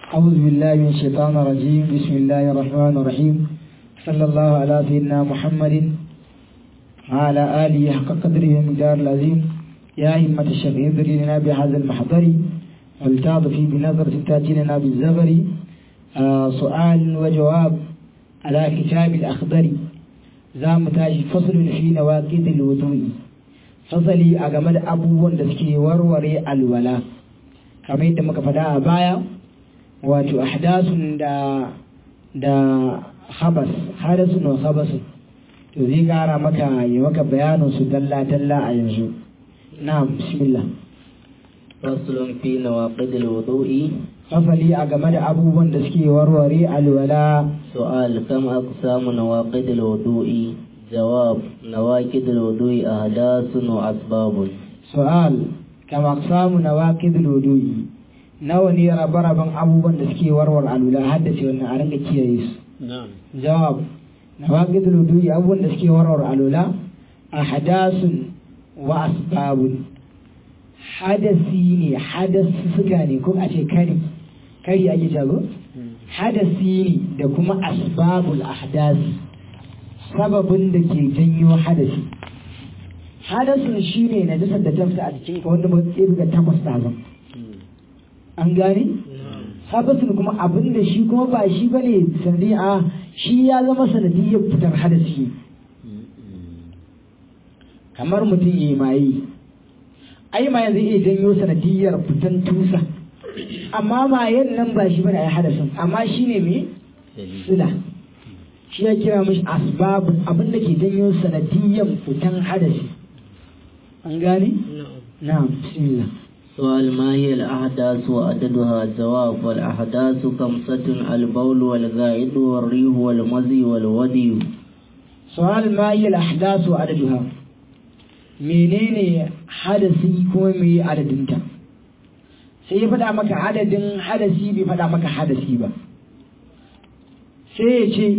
أعوذ بالله من الشيطان الرجيم بسم الله الرحمن الرحيم صلى الله على سيدنا محمد وعلى آله حق قدره ومقدار العظيم يا همة الشيخ اذري لنا بهذا المحضر ولتعطفي بنظرة تأتي لنا بالزغر آه سؤال وجواب على كتاب الأخضر زام تاج فصل في نواقض الوضوء fasali a game da abubuwan da suke warware alwala kamar yadda muka faɗa a baya wato ahdasun da da habas hadasun wa habasun to zai gara maka yi maka bayanin su dalla dalla a yanzu na'am bismillah faslun fi nawaqid alwudu'i fasali a game da abubuwan da suke warware alwala su'al kam aqsamu nawaqid alwudu'i jawab nawaqid alwudu'i ahdasun wa asbabun su'al kama aqsamu nawaqid alwudu'i nawa ne rabe-raben abubuwan da suke warware alwala haddace wannan a ringa kiyaye su jawab nawaqid alwudu'i abubuwan da suke warware alwala ahdasun wa asbabun hadasi ne hadasi suka ne ko a ce kari kari ake jago hadasi ne da kuma asbabul ahdasi sababin da ke janyo hadasi hadasin shi ne na jasar da tafsa a jikin ka wanda ba tsaye ga takwas ɗazan an gane habasin kuma abin da shi kuma ba shi ba ne sanadi a shi ya zama sanadiyyar fitar hadasi kamar mutum ya yi maye ai mayan zai iya janyo sanadiyyar fitan tusa amma mayen nan ba shi bane ai hadasin amma shi ne me sila shi ya kira mishi asbabun abin da ke janyo sanadiyyar fitan hadasi an gane na'am bismillah سؤال ما هي الأحداث وعددها جواب والأحداث خمسة البول والغائط والريح والمزي والودي سؤال ما هي الأحداث وعددها menene hadasi kuma me adadinta sai ya faɗa maka adadin hadasi bai faɗa maka hadasi ba sai ya ce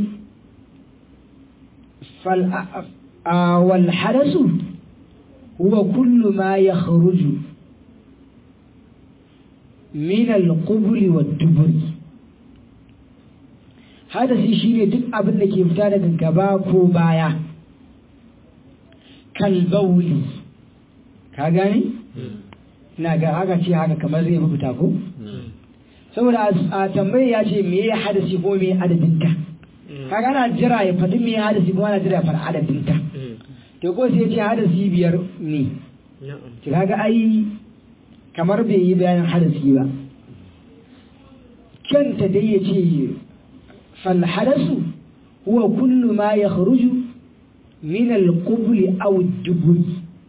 wal hadasu huwa kullu ma ya kharuju min al-qubuli wa duburi hadasi shine duk abin da ke fita daga gaba ko baya kalbauli ka gane ina ga aka ce haka kamar zai fita ko saboda a tambayi ya ce me ya hadasi ko me adadin ta kaga ana jira ya faɗi me ya hadasi ko ana jira ya faɗi adadin ta to ko sai ya ce hadasi biyar ne to kaga ai kamar bai yi bayanin hadasi ba kanta dai ya ce fal hadasu huwa kullu ma ya kharuju من القبل أو الدبر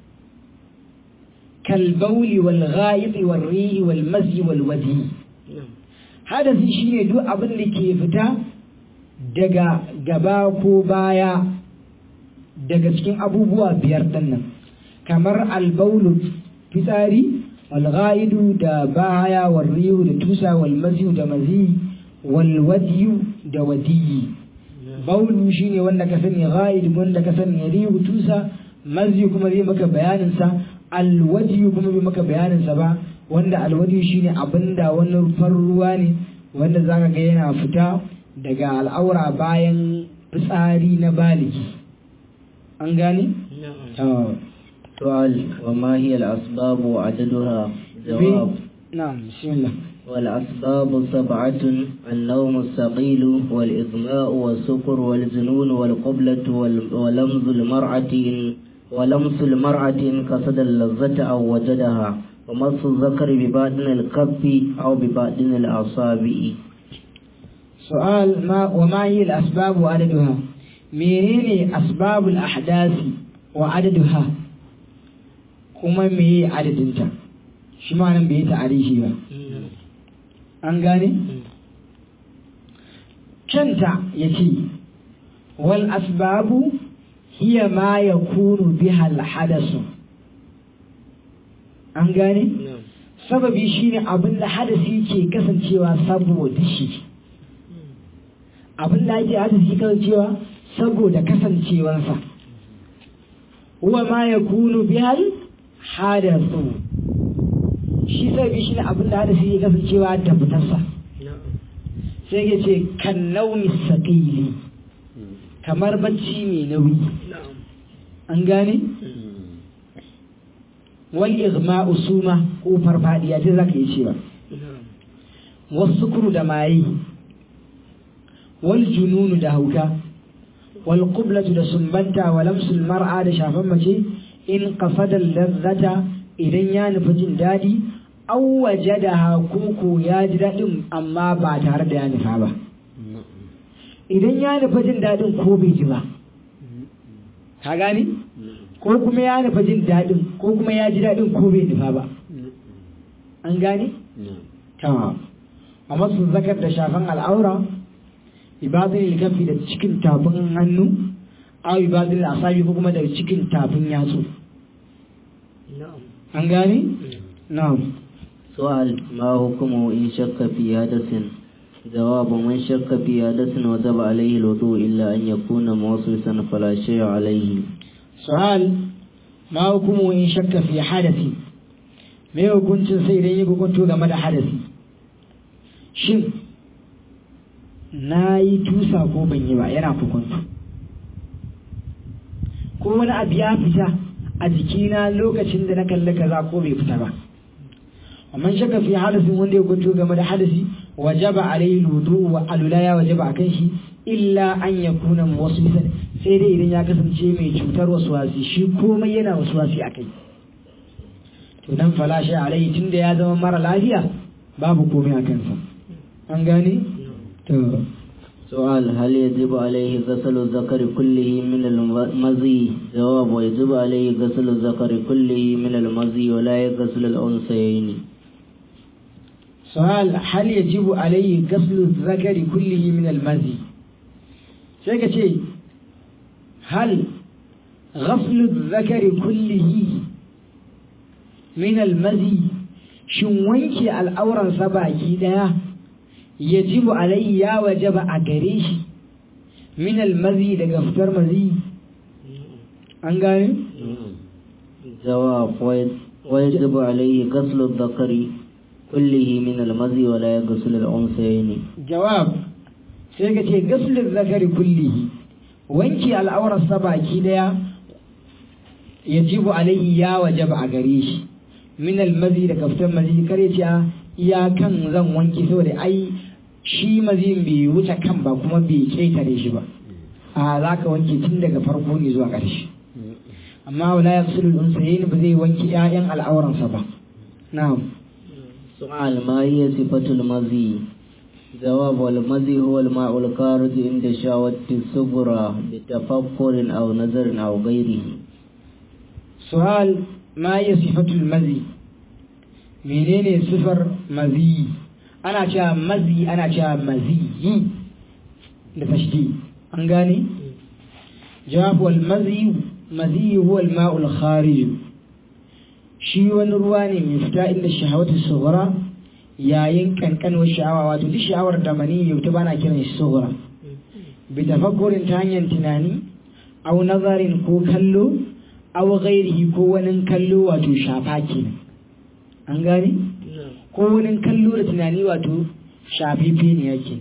كالبول والغائط والريح والمزي والودي هذا شيء دو أبن لكي فتا دقا قباكو بايا دقا سكين أبو بوا بيردن كمر البول فساري والغائد دا بايا والريح دا توسا والمزي دا مزي والودي دا ودي baulu shine wanda ka sani ghaid wanda ka sani rihu tusa mazi kuma zai maka bayanin sa alwadi kuma bai maka bayanin sa ba wanda alwadi shine abinda wani rufar ruwa ne wanda zaka ga yana fita daga al'aura bayan fitsari na baligi an gane سؤال وما هي الأسباب وعددها جواب نعم بسم الله والأسباب سبعة النوم الثقيل والإغماء والسكر والجنون والقبلة ولمز المرأة ولمس المرأة إن قصد اللذة أو وجدها ومس الذكر بباطن الكف أو بباطن الأصابع سؤال ما وما هي الأسباب وعددها منين أسباب الأحداث وعددها كما مي عددنتا شما نبي تعريشي بقى an gane? Canta ya ce, wal asbabu hiya ma ya kunu bihal hadasu. An gane? Sababi shi ne abin da hadasi ke kasancewa saboda shi. Abin da ake hadasi kasancewa saboda kasancewansa. Huwa ma ya kunu bihal hadasu. shi sai bi shi ne abin da hadasi ya kasancewa da fitarsa sai ya ce kan naumi saƙili kamar bacci mai nauyi an gane wal igma'u suma ko farfadiya ce zaka yi cewa wasu kuru da maye wal jununu da hauka wal qublatu da sumbanta wa lamsul mar'a da shafan mace in qasada lazzata idan ya nufi jin dadi aw wajadaha kuku ya ji dadin amma ba tare da ya nufa ba idan ya nufa jin dadin ko bai ji ba ka gani ko kuma ya nufa jin dadin ko kuma ya ji dadin ko bai nufa ba an gane ta a masu zakar da shafan al'aura ibadin likafi da cikin tafin hannu a ibadin asabi ko kuma da cikin tafin yatsu an gane? na'am سؤال ما حكمه إن شك في حدث جواب من شك في حدث وجب عليه الوضوء إلا أن يكون موصوصا فلا شيء عليه سؤال ما حكمه إن شك في حدث me hukuncin sai idan yi hukunto game da hadasi shin na yi tusa ko ban yi ba yana hukuntu ko wani abu ya fita a jikina lokacin da na kalli kaza ko bai fita ba amma shaka fi hadasin wanda ya hukunto game da hadasi wajaba alayhi wudu wa alula ya wajaba akan shi illa an yakuna muwaswisan sai dai idan ya kasance mai cutar waswasi shi komai yana waswasi akai to dan falashi alayhi tunda ya zama mara lafiya babu komai a kansa an gane to سؤال هل يجب عليه غسل الذكر كله من المزي جواب ويجب عليه غسل الذكر كله من المزي ولا يغسل الأنثيين سؤال هل يجب عليه غسل الذكر كله من المزي sai ka ce hal ghaslu zakari kullihi min almazi shin wanke al'auransa baki daya yajibu alayhi ya wajaba a gare shi min almazi daga fitar mazi an gane جواب ويجب عليه غسل الذكر كله من المزي ولا يغسل الأنثيين jawab sai ka ce gaslin zakari kullihi wanke al'aurarsa baki daya yajibu alayhi ya wajaba a gare shi min almazi da kaftan mazi kare ce iyakan zan wanke saboda ai shi mazin bai wuce kan ba kuma bai ketare shi ba a za ka wanke tun daga farko ne zuwa ƙarshe amma wala ya fi unsayin ba zai wanke 'ya'yan al'auransa ba na'am سؤال ما هي صفة المزي جواب والمزي هو الماء الخارج عند شهوة الصغرى بتفكر أو نظر أو غيره سؤال ما هي صفة المزي menene sifar mazi ana cewa mazi ana cewa maziyi da tashdi an gane jawab wal mazi mazi huwa al ma'ul kharij shi wani ruwa ne mai fita inda shahawatu sughra yayin kankanwar sha'awa wato duk sha'awar da mani ya ta bana kiran shi sughra bi tafakkurin ta hanyar tunani au nazarin ko kallo au ghairihi ko wani kallo wato shafa kenan an gane ko wani kallo da tunani wato shafife ne yake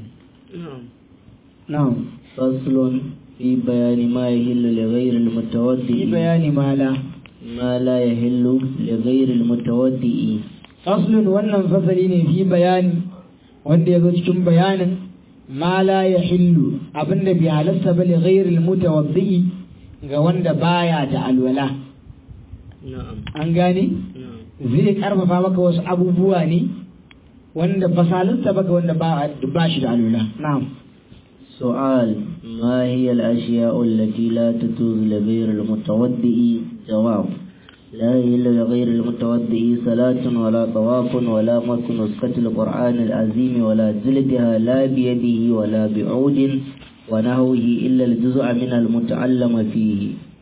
na'am فصل في بيان ما يهل لغير fi المتودئ bayani mala ما لا يهل لغير المتودئ faslun wannan fasali ne fi bayani wanda ya zo cikin bayanin ma la ya hillu abinda bai halasta ba li ghairil mutawaddi ga wanda baya da alwala نعم an gane zai karfafa maka wasu abubuwa ne wanda ba salasta ba ga wanda ba ba shi da alwala na'am سؤال ما هي الأشياء التي لا تجوز لغير المتودئ جواب لا يهل لغير المتودئ صلاة ولا طواف ولا مس نسخة القرآن العظيم ولا جلدها لا بيده ولا بعود ونحوه إلا الجزء من المتعلم فيه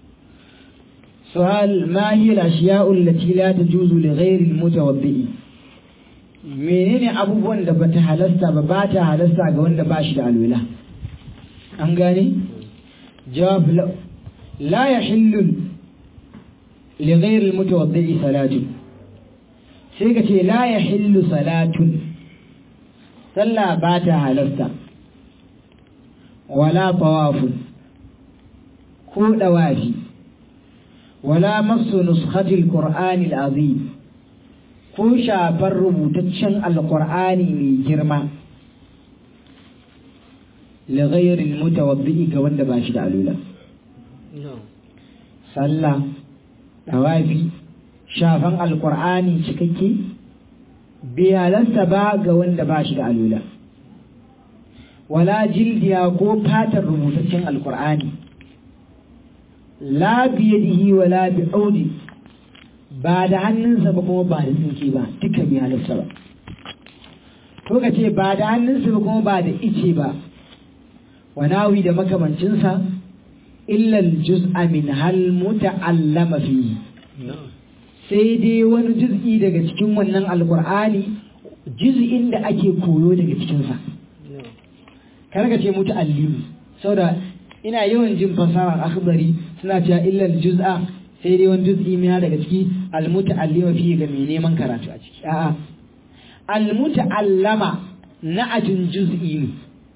سؤال ما هي الأشياء التي لا تجوز لغير المتوضئ menene abubuwan da bata halasta ba ba ta halasta ga wanda ba shi da alwala an gane jawab la la yahillu li ghayr al mutawaddi salatu sai ka ce la yahillu salatun sallah ba ta halasta wala tawafun ko dawafi wala masu nuskhatil qur'anil azim ko shafar rubutaccen alqur'ani mai girma li ghayril mutawaddi ga wanda ba shi da alula sallah dawafi shafan alqur'ani cikakke bai halarta ba ga wanda ba shi da alula wala jildiya ko fatar rubutaccen alqur'ani la biyadihi wala bi audi ba da hannunsa ba kuma ba da tsinke ba duka bi halarsa ba ko ka ce ba da hannunsa ba kuma ba da ice ba wanawi da makamancinsa illal juz'a min hal muta'allama fi sai dai wani juz'i daga cikin wannan alqur'ani juz'in da ake koyo daga cikinsa kar ka ce muta'allimi saboda ina yawan jin fasara akhbari suna cewa illal juz'a sai dai wani juz'i mina daga ciki almuta'allima fi ga mai neman karatu a ciki a'a almuta'allama na ajin juz'i ne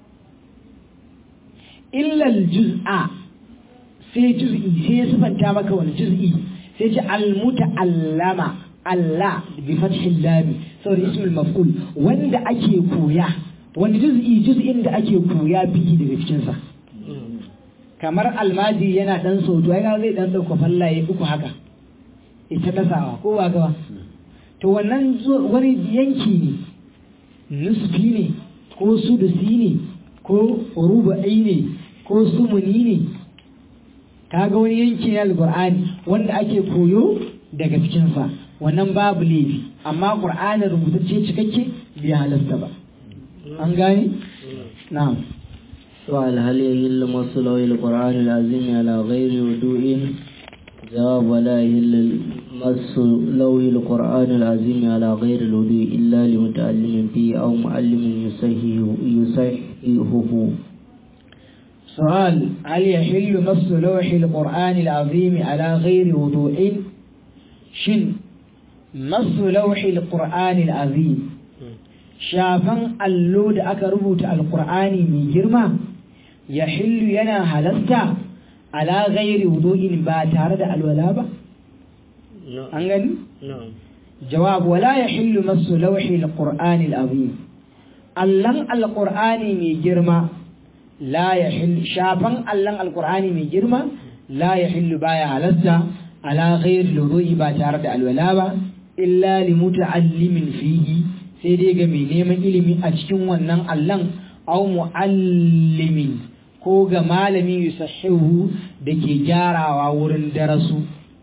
illal juz'a sai juz'i sai ya sifanta maka wani juz'i sai ce almuta'allama Allah bi fathil lam saboda ismul maf'ul wanda ake koya wani juz'i juz'in da ake koya biki daga cikin sa kamar almaji yana dan sautu ai zai dan dauka fallaye uku haka ita tasawa ko ba gaba to wannan wani yanki ne nusfi ne ko sudusi ne ko rubu'i ne ko sumuni ne kaga wani yanki ne alqur'ani wanda ake koyo daga cikin sa wannan babu laifi amma qur'ani rubutacce cikakke bai halasta ba an gane na'am سؤال هل يهل مص لوح القرآن العظيم على غير وضوء جواب ولا يهل مص لوح القرآن العظيم على غير الوضوء إلا لمتعلم فيه أو معلم يصححه يصححه سؤال هل يحل مص لوح القرآن العظيم على غير وضوء شن مص لوح القرآن العظيم shafan allo da aka rubuta alkur'ani mai girma ya hillu yana halasta ala ghairi wudu'in ba tare da alwala ba an gani jawab wala ya hillu masu lauhi alqur'ani alazim allan alqur'ani mai girma la ya hillu shafan allan alqur'ani mai girma la ya hillu baya halasta ala ghairi wudu'i ba tare da alwala ba illa li muta'allimin fihi sai dai ga mai neman ilimi a cikin wannan allon au mu'allimin ko ga malami yusahihu da ke gyarawa wurin darasu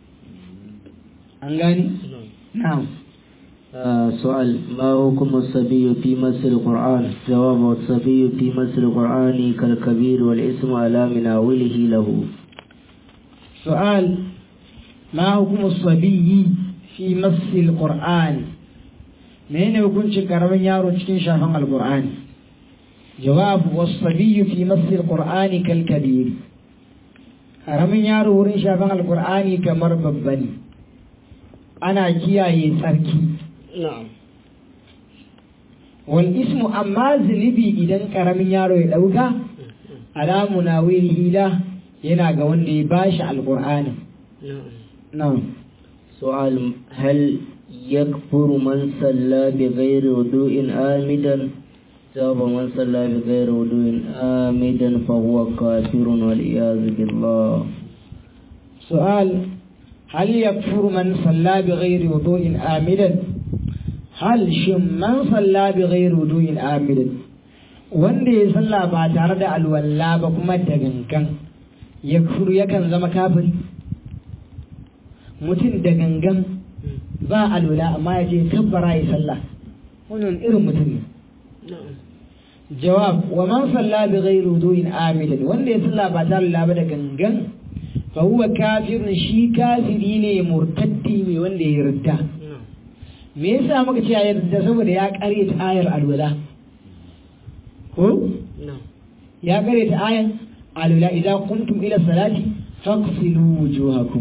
an gani? na'am سؤال ما حكم الصبي في مس القرآن جواب الصبي في مس القرآن كالكبير والاسم على مناوله له سؤال ما حكم الصبي في مس القرآن menene hukuncin karamin yaro cikin shafan alqur'ani jawab was-sabiyyu fi masl alqur'ani kal kabir karamin yaro wurin shafan alqur'ani kamar babba ne ana kiyaye tsarki wal ismu amma zunubi idan karamin yaro ya dauka alamu na hila yana ga wanda ya bashi alqur'ani na'am سؤال هل يكفر من صلى بغير وضوء آمدا جواب من صلى بغير وضوء آمدا فهو كافر والعياذ بالله سؤال هل يكفر من صلى بغير وضوء آمدا هل شم من صلى بغير وضوء آمدا wanda ya salla ba tare da alwala ba kuma da gangan ya kuru yakan zama kafiri mutum da gangan ba alwala amma ya je kabbara ya sallah wannan irin mutum ne jawab wa man salla bi ghairi wudu'in amidan wanda ya salla ba tare da da gangan fa huwa kafirun shi kafiri ne murtaddi ne wanda ya yarda me yasa muka ce ya yarda saboda ya kare ta ayar alwala ko ya kare ta ayar alwala idan kuntum ila salati faghsilu wujuhakum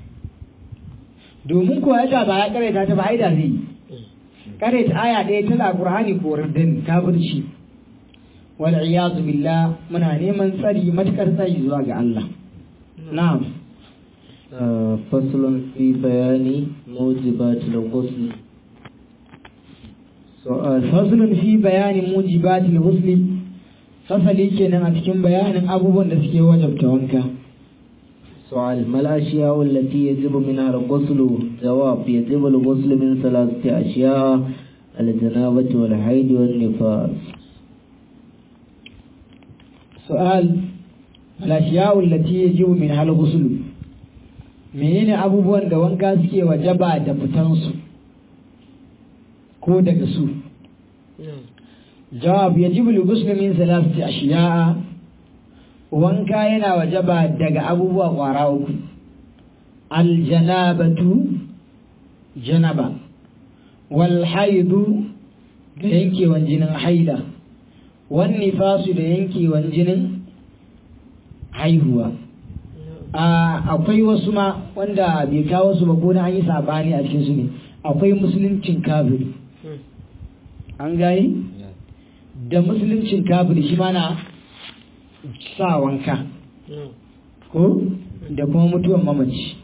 domin ko ya ba ya karanta ta ba aida zai karanta aya ɗaya ta da Qur'ani ko raddan kafirci wal iyadu billah muna neman tsari matukar tsari zuwa ga Allah na'am فصل في بيان موجبات الغسل سؤال faslun fi bayanin mujibatil ghusli fasali kenan a cikin bayanin abubuwan da suke wajabta wanka سؤال ما الأشياء التي يجب منها الغسل جواب يجب الغسل من ثلاثة أشياء الجنابة والحيض والنفاس su'al al-ashiya'u allati yajibu min hal ghusl menene abubuwan da wanka suke wajaba da fitan su ko daga su jawab yajibu al-ghusl min thalathati ashiya'a wanka yana wajaba daga abubuwa kwara uku al-janabatu janaba wal haidu da yankewan jinin haida wan nifasu da yankewan jinin haihuwa akwai wasu ma wanda bai kawo su ba ko na an yi sabani a cikin su ne akwai musuluncin kafiri an gani da musuluncin kafiri shi ma na sa wanka ko da kuma mutuwan mamaci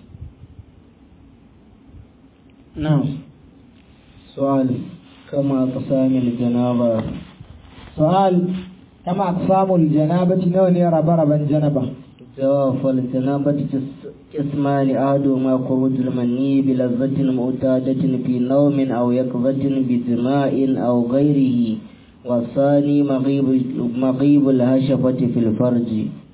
na سؤال كما أقسام الجنابة su'al kama aqsamul janabati nawa ne rabe-raben janaba جواب فالجنابة جس- قسمان أحدهما خروج المني بلذة معتادة في نوم أو يقظة بجماع أو غيره والثاني مغيب مغيب الهشفة في الفرج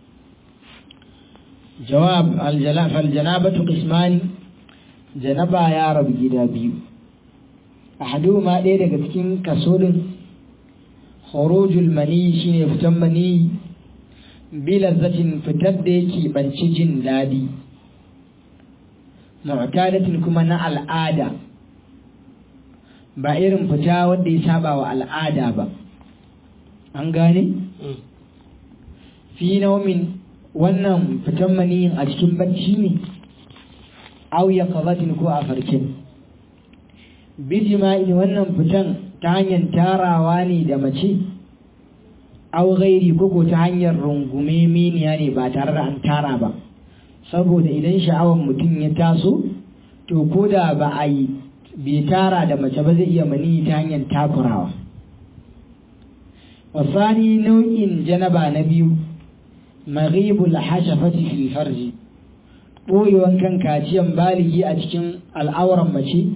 jawab aljala fal janabatu qismani janaba ya rabu gida biyu ahaduhuma ɗaya daga cikin kaso din khurujul mani shine fitan mani bila zatin fitar da yake banci jin daɗi mu'tadatin kuma na al'ada ba irin fita wanda ya saba wa al'ada ba an gane fi naumin wannan fitan maniyin a cikin bacci ne au ya kazatin ko a farkin bijima'i wannan fitan ta hanyar tarawa ne da mace au gairi koko ta hanyar rungume miniya ne ba tare da an tara ba saboda idan sha'awar mutum ya taso to ko da ba a yi bai tara da mace ba zai iya mani ta hanyar takurawa wasani nau'in janaba na biyu maghibul hashafati fil farji ɓoyewan kan kaciyan baligi a cikin al'auran mace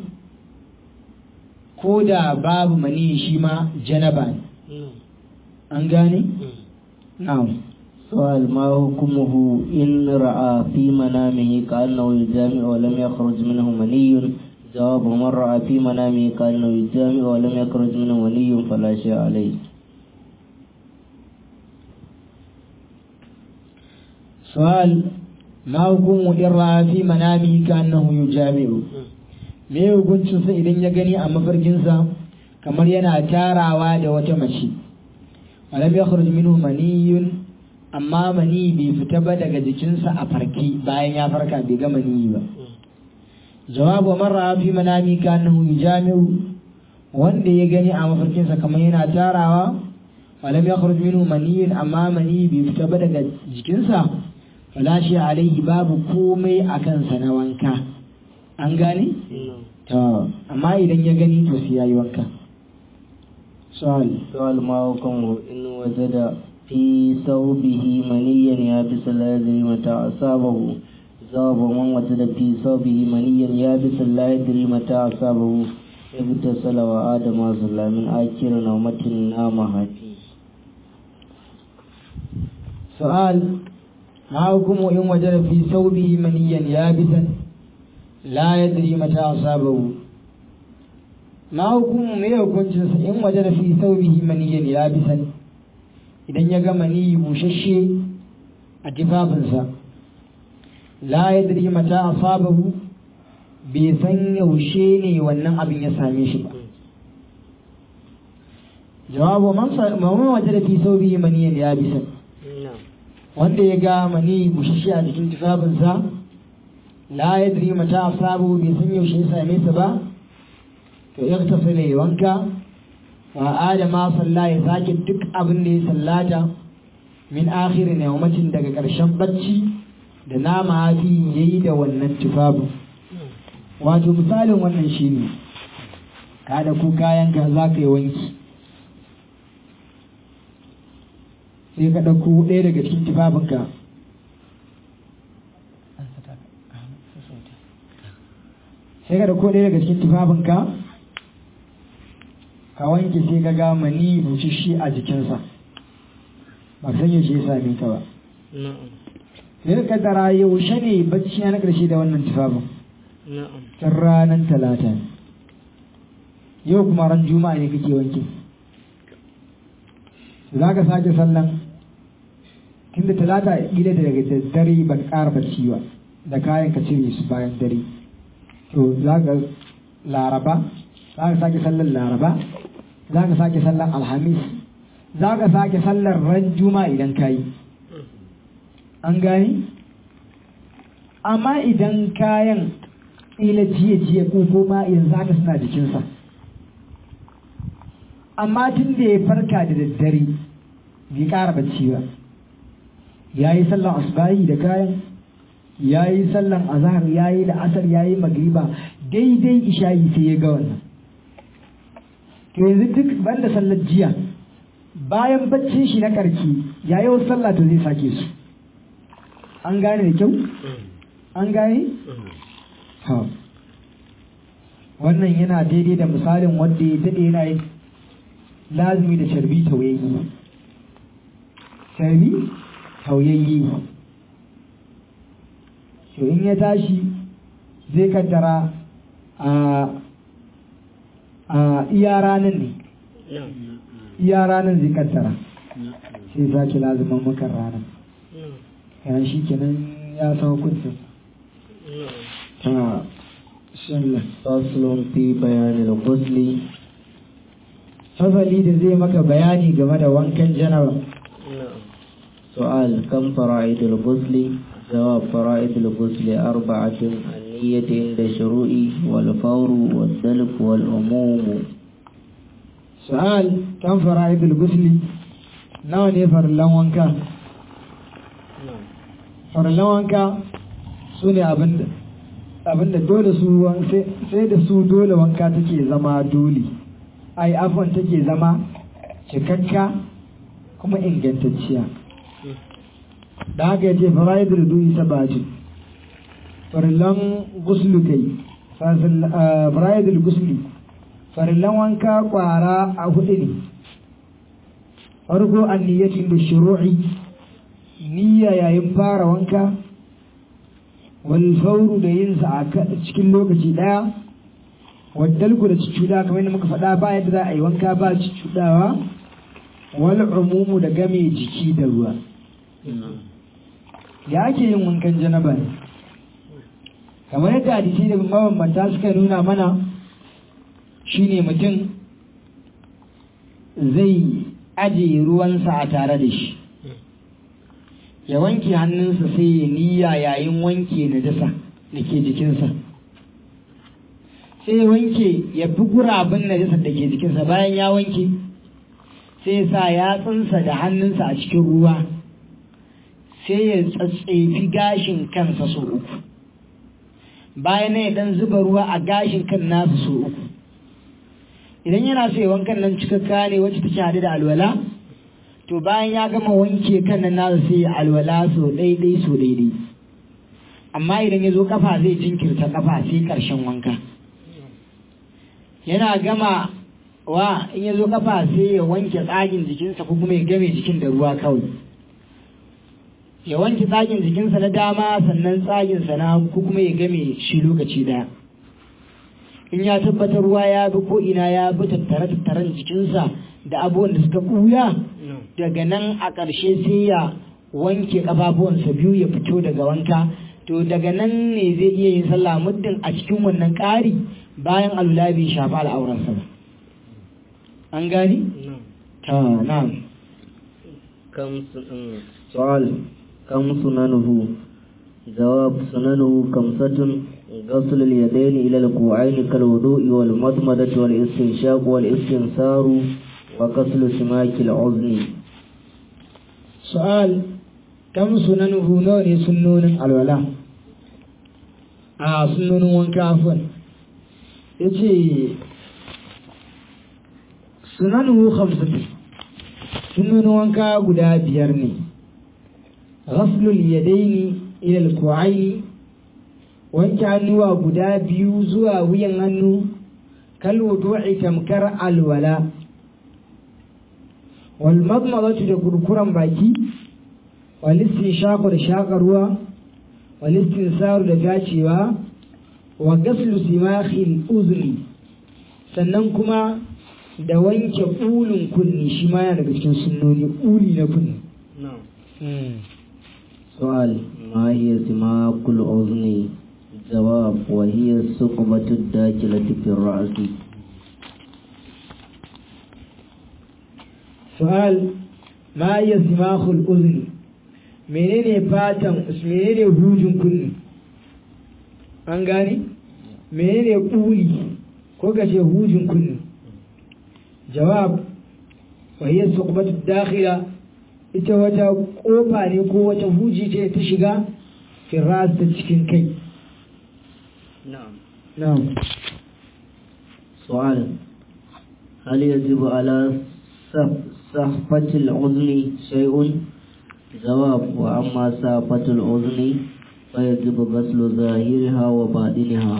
ko da babu mani shi ma janaba ne an gane? na'am سؤال ما حكمه إن رأى في منامه كأنه يجامع ولم يخرج منه مني جواب من رأى في منامه كأنه يجامع ولم يخرج منه مني فلا شيء عليه سؤال ما حكم إن رأى في منامه كأنه يجامع me hukuncinsa idan ya gani a mafarkinsa kamar yana tarawa da wata mace walam ya minhu maniyun amma mani bai fita ba daga jikinsa a farki bayan ya farka bai ga mani ba jawabu marra fi manami kanahu yujami'u wanda ya gani a mafarkinsa kamar yana tarawa walam ya minhu maniyun amma mani bai fita ba daga jikinsa wala shi alaihi babu komai a kansa na wanka an gane to amma idan ya gani to sai yayi wanka su'al سؤال ما حكمه إن وجد في ثوبه منيا يابسا لا يدري متى أصابه جواب من وجد في ثوبه منيا يابسا لا يدري متى أصابه اغتسل وعاد ما صلى من آخر نومة نامها فيه سؤال ما حكم إن وجد في ثوبه منيا يابسا لا يدري متى أصابه ما حكم me hukuncinsa in waje da fi saubihi maniyan yabisan idan ya ga mani bushashe a tufafinsa la yadri mata asabahu bai san yaushe ne wannan abin ya same shi ba jawabu man waje da fi saubihi maniyan yabisan wanda ya ga mani bushashe a cikin tufafinsa la yadri mata asabahu bai san yaushe ya same sa ba to ya tafi ne wanka wa adama salla ya sake duk abin da ya sallata min akhirin yawmacin daga ƙarshen bacci da nama hafi yayi da wannan tufafin wato misalin wannan shine ka da ku kayan ka za ka yi wanki sai ka ɗauko ɗaya daga cikin tufafinka sai ka ɗauko ɗaya daga cikin tufafinka ka wanke sai ka ga mani bushashe a jikinsa ba san yaushe ya same ka ba sai ka kaddara yaushe ne bacci na ƙarshe da wannan tufafin tun ranar talata yau kuma ran juma'a ne kake wanke za ka sake sallan tunda talata gida da daga dare ban ƙara bacci ba da kayan ka cire su bayan dare to za ka laraba za ka sake sallan laraba za ka sake sallan alhamis za ka sake sallar ran juma'a idan ka yi an gani amma idan kayan ila jiya jiya ko kuma yanzu haka suna jikinsa amma tun da ya farka da daddare bai ƙara bacci ba ya yi sallan asbahi da kayan ya yi sallan azhar ya yi la'asar ya yi magriba daidai isha'i sai ya ga wannan to yanzu duk banda sallar jiya bayan baccin shi na karki ya yi wasu sallah to zai sake su an gane da kyau an gane wannan yana daidai da misalin wanda ya daɗe yana yin lazumi da sharbi tauyayyi sharbi tauyayyi to in ya tashi zai kaddara a a iya ranar ne iya ranar zai kaddara sai sake lazuman makar ranar yana shi kenan ya sa hukuncin ta shallah faslun fi bayanin ghusli fasali da zai maka bayani game da wankan janaba سؤال كم فرائض الغسل جواب فرائض الغسل أربعة النية عند الشروع والفور والدلك والعموم su'al kan fara'idul gusli nawa ne farillan wanka farillan wanka su ne abinda dole su sai da su dole wanka take zama dole ai afon take zama cikakka kuma ingantacciya da haka yace fara'idul duyi sabatin farillan guslu kai fara'idul gusli farillan wanka kwara a hudu ne farko an niyyatin da shuru'i niyya yayin fara wanka wal fauru da yin sa a cikin lokaci daya waddalku da cucuda kamar yadda muka faɗa ba yadda za a yi wanka ba cucudawa wal umumu da game jiki da ruwa ya ake yin wankan janaba ne kamar yadda hadisi da mabambanta suka nuna mana shine mutum zai ajiye ruwansa a tare da shi ya wanke hannunsa sai ya niyya yayin wanke najasa da ke jikinsa sai ya wanke ya fi gurabin najasa da ke jikinsa bayan ya wanke sai ya sa yatsunsa da hannunsa a cikin ruwa sai ya tsatsefi gashin kansa sau uku bayan ya dan zuba ruwa a gashin kan nasa sau uku idan yana so ya wankan nan cikakka ne wacce take hadu da alwala to bayan ya gama wanke kan nan nasa sai ya alwala so daidai so daidai amma idan ya zo kafa zai jinkirta kafa sai karshen wanka yana gama wa in ya zo kafa sai ya wanke tsagin jikinsa ko kuma ya game jikin da ruwa kawai ya wanke tsagin jikinsa na dama sannan tsaginsa na ko kuma ya game shi lokaci daya in ya tabbatar ruwa ya bi ko ina ya bi tattare tattaren jikinsa da abubuwan da suka ɓuya daga nan a ƙarshe sai ya wanke ƙafafuwansa biyu ya fito daga wanka to daga nan ne zai iya yin sallah muddin a cikin wannan ƙari bayan alula bai shafa al'auransa ba an gani? ta na'am سؤال كم سننه جواب سننه خمسة غسل اليدين إلى الكوعين كالوضوء والمضمضة والاستنشاق والاستنثار وغسل سماك الأذن سؤال كم سننه نون سنون الولاء آه سنون وانك عفوا يجي سننه خمسة سنون وانك قد بيرني غسل اليدين إلى الكوعين wanke hannuwa guda biyu zuwa wuyan hannu kalwudu'i tamkar alwala wal madmadatu da kurkuran baki wal istinshaqu da shakarwa wal istinsaru da gacewa wa gaslu simakhil uzni sannan kuma da wanke ulun kunni shi ma yana daga cikin sunnoni uli na kunni سؤال ما هي سماك الأذن جواب وهي الثقبة الداخلة في الرأس سؤال ما هي سماخ الأذن menene fatan menene hujin kunni an gane menene kuli ko kace hujin kunni jawab wa hiya suqbatu dakhila ita wata kofa ne ko wata huji ce ta shiga firas ta cikin kai نعم na'am سؤال هل يجب على صف- صحفة الأذن شيء جواب وأما صحفة الأذن فيجب غسل ظاهرها وباطنها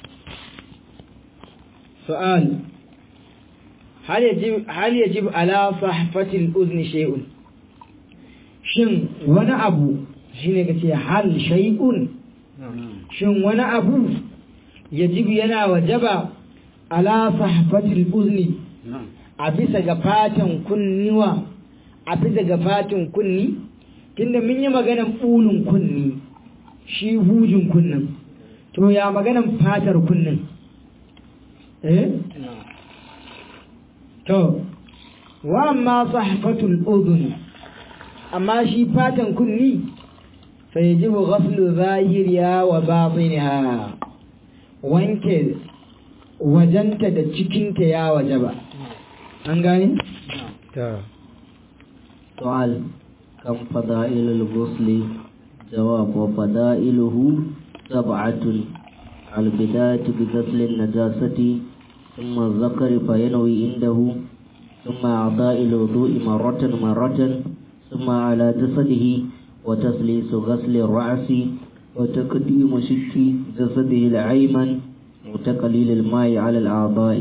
سؤال هل يجب هل يجب على صحفة الأذن شيء shin wani abu shine kace hal shay'un shin wani abu yajibu yana wajaba ala sahfatil uzni a bisa ga fatan kunniwa a bisa ga fatan kunni tunda mun yi maganan bulun kunni shi hujin kunnin to ya maganan fatar kunnin eh to wa amma sahfatul udhun amma shi fatan kunni fa yajibu ghaslu zahiriha wa batiniha wanke wajenta da cikinta ya wajaba an gane to سؤال كم فضائل الغسل جواب وفضائله سبعة البداية بغسل النجاسة ثم الذكر فينوي عنده ثم أعضاء الوضوء مرة مرة ثم على جسده وتسليس غسل الرأس وتقديم شك جسده الأيمن وتقليل الماء على الأعضاء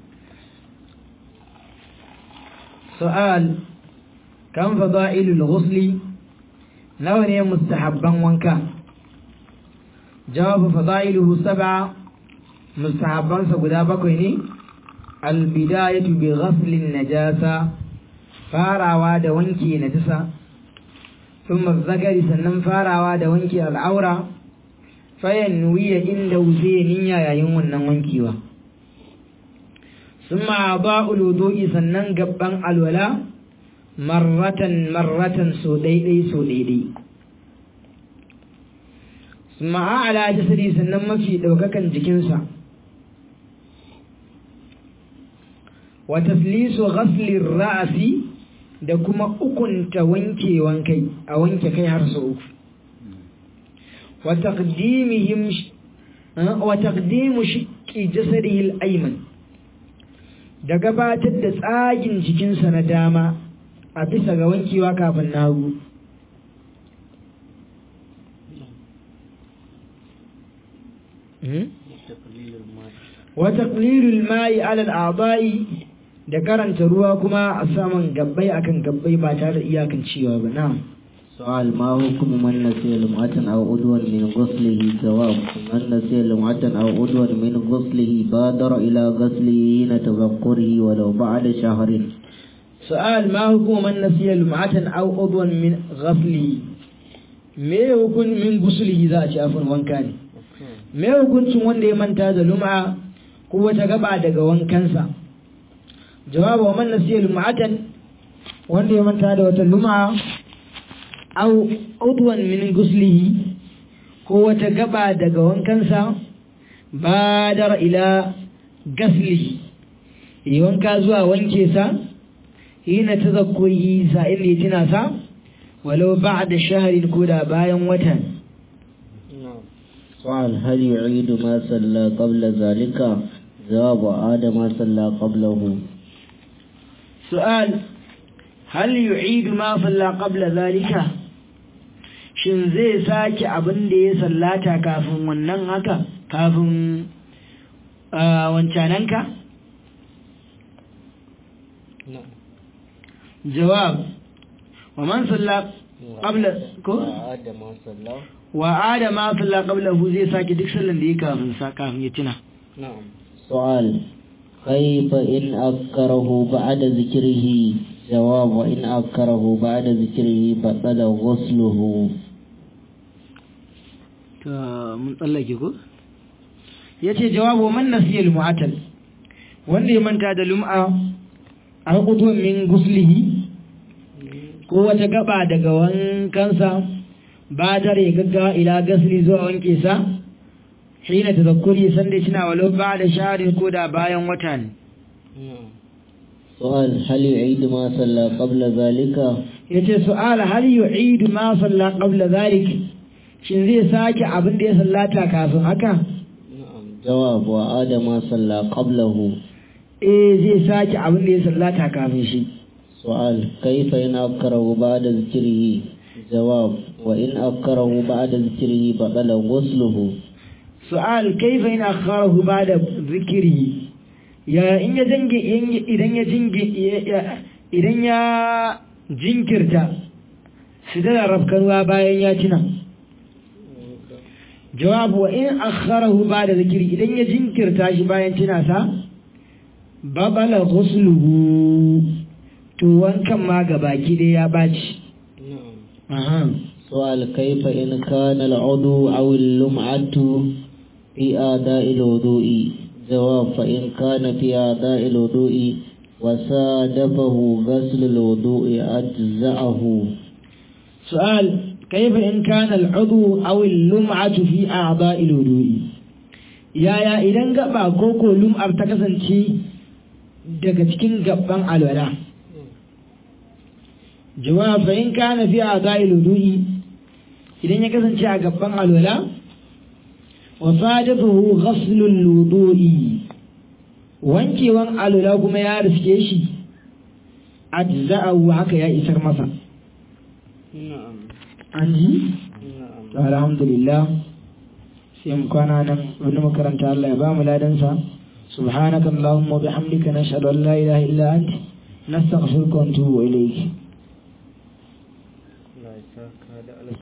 سؤال كم فضائل الغسل لو ne mustahabban wanka jawabu fadailuhu sab'a mustahabbansa guda bakwai ne albidayatu bi ghaslin najasa farawa da wanke najasa thumma zakari sannan farawa da wanke al'aura fayan wiya inda wuce niyya yayin wannan wankewa thumma ba'ul wudu'i sannan gabban alwala marratan marratan so daidai so daidai thumma ala jasadi sannan mafi daukakan jikinsa wa taslisu ghasli ra'si da kuma ukunta wankewan kai a wanke kai har sau uku wa taqdimihim wa taqdimu shiqqi jasadihi al-ayman da gabatar da tsagin jikinsa na dama a bisa ga wankewa kafin na hagu wa taqlilul ma'i 'ala al-a'dha'i da karanta ruwa kuma a saman gabbai akan gabbai ba tare da iyakan cewa ba na'am سؤال ما حكم من نسي لمعة أو عضوا من غسله جواب من نسي لمعة أو عضوا من غسله بادر إلى غسله حين تذكره ولو بعد شهر سؤال ما حكم من نسي لمعة أو عضوا من غسله me hukun min gusulihi za a ci afin wanka ne me hukuncin wanda ya manta da lum'a ko wata gaba daga wankansa jawabu wa man nasiya lum'atan wanda ya manta da wata lum'a aw udwan min guslihi ko wata gaba daga wankansa badar ila gasli yi wanka zuwa wanke sa hina tazakkuri sa'il ya tuna sa walau ba'da shahrin ko da bayan watan سؤال هل يعيد ما صلى قبل ذلك جواب عاد ما صلى قبله سؤال هل يعيد ما صلى قبل ذلك shin zai sake abin da ya sallata kafin wannan haka kafin wancananka jawab wa man salla qabla ko wa adama salla qablahu zai sake duk sallan da ya kafin sa kafin ya tuna سؤال كيف إن أكره بعد ذكره جواب وإن أكره بعد ذكره بطل غسله mun tsallake ko yace jawabu man nasiya al-mu'atal wanda ya manta da lum'a an qutun min guslihi ko wata gaba daga wankansa ba dare gaggawa ila gasli zuwa wanke sa hina tazakkuri sanda kina walau ba da sharin ko da bayan wata ne سؤال هل يعيد ما صلى قبل ذلك yace su'al hal yu'idu ma salla qabla zalik shin zai sake abin da ya sallata kafin haka جواب وعاد ما صلى قبله eh zai sake abin da ya sallata kafin shi سؤال كيف إن أكره بعد ذكره جواب وإن أكره بعد ذكره بطل غسله su'al kaifa in akharahu ba'da zikri ya in ya jange idan ya jinge idan ya jinkirta sidara rafkanuwa bayan ya tuna jawabu wa in akharahu ba'da zikri idan ya jinkirta shi bayan tuna sa babala ghusluhu to wankan ma gabaki dai ya baci aha سؤال كيف إن كان العضو أو اللمعة في أداء الوضوء جواب فإن كان في أداء الوضوء وصادفه غسل الوضوء أجزأه سؤال كيف إن كان العضو أو اللمعة في أعضاء الوضوء يا يا إذن قبع كوكو لمعة تكسنتي daga cikin gaban alwala jawab fa in kana fi a'dha'il wudu'i idan ya kasance a gaban alwala wa sadafahu ghaslul wudu'i wankewan alwala kuma ya riske shi ajza'ahu haka ya isar masa an ji alhamdulillah sai mu kwana nan wani makaranta Allah ya ba mu ladansa subhanaka allahumma bihamdika nashhadu an la ilaha illa anta nastaghfiruka wa natubu ilayk